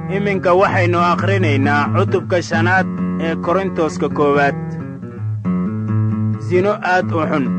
iminka waxaynu akhrinaynaa cutubka shanaad ee korintoska koowaad sino aad u xun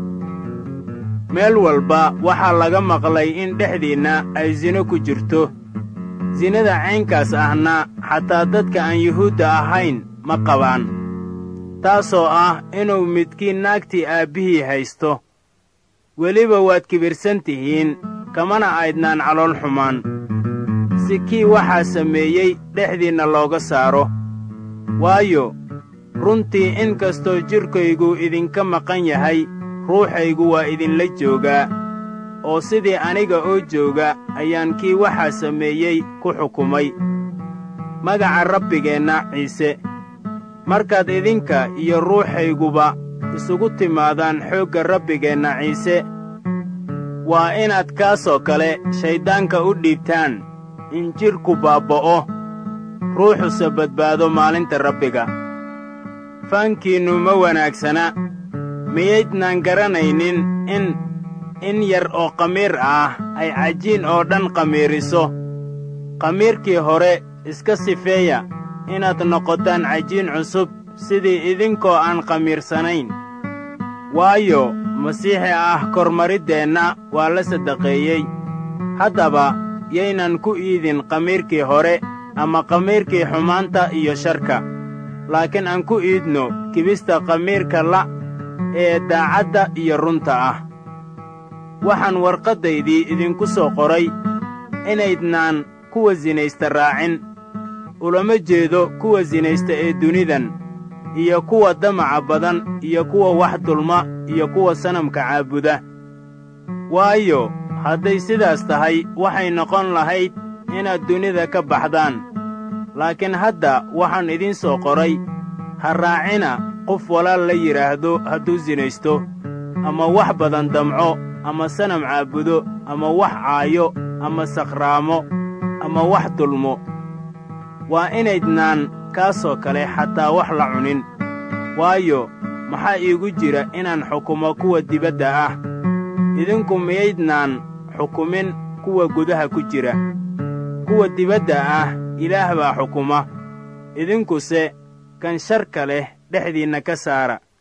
meel walba waxaa laga maqlay in dhexdiinna ay sino ku jirto sinada caynkaas ahna xataa dadka aan yuhuudda ahayn ma qabaan taasoo ah inuu midkiin naagtii aabbihii haysto weliba waad kibirsan tihiin kamana aydnaan calool xumaan si kii waxaa sameeyey dhexdiinna looga saaro waayo runtii in kastoo jidhkaygu idinka maqan yahay ruuxaygu waa idinla joogaa oo sidii aniga oo jooga ayaan kii waxaa sameeyey ku xukumay magaca rabbigeenna ciise markaad idinka iyo ruuxayguba isugu timaadaan xoogga rabbigeenna ciise waa inaad kaasoo kale shayddaanka u dhiibtaan in jidhku baabba'o ruuxuse badbaado maalinta rabbiga faankiinnu ma wanaagsana miyaydnaan garanaynin in in yar oo qamiir ah ay cajiin oo dhan qamiiriso qamiirkii hore iska sifeeya inaad noqotaan cajiin cusub sidii idinkoo aan qamiirsanayn waayo masiixi ah kormariddeenna waa la saddaqeeyey haddaba yaynan ku iidin qamiirkii hore ama qamiirkii xumaanta iyo sharka laakiin aan ku iidno kibista qamiirka la' ee daacadda iyo runta ah waxaan warqaddaydii idinku soo qoray inaydnaan kuwa sinaysta raacin ulama jeedo kuwa sinaysta ee dunidan iyo kuwa damaca badan iyo kuwa wax dulma iyo kuwa sanamka caabuda waayo hadday sidaas tahay waxay noqon lahayd inaad dunida ka baxdaan laakiin hadda waxaan idiin soo qoray ha raacina qof walaal la yidhaahdo hadduu sinaysto ama wax badan damco ama sanam caabudo ama wax caayo ama sakhraamo ama wax dulmo waa inaydnaan kaasoo kale xataa wax la cunin waayo maxaa iigu jira inaan xukumo kuwa dibadda ah idinku miyaydnaan xukumin kuwa gudaha ku jira kuwa dibadda ah ilaah baa xukuma idinkuse kan sharka leh dhexdiinna ka saara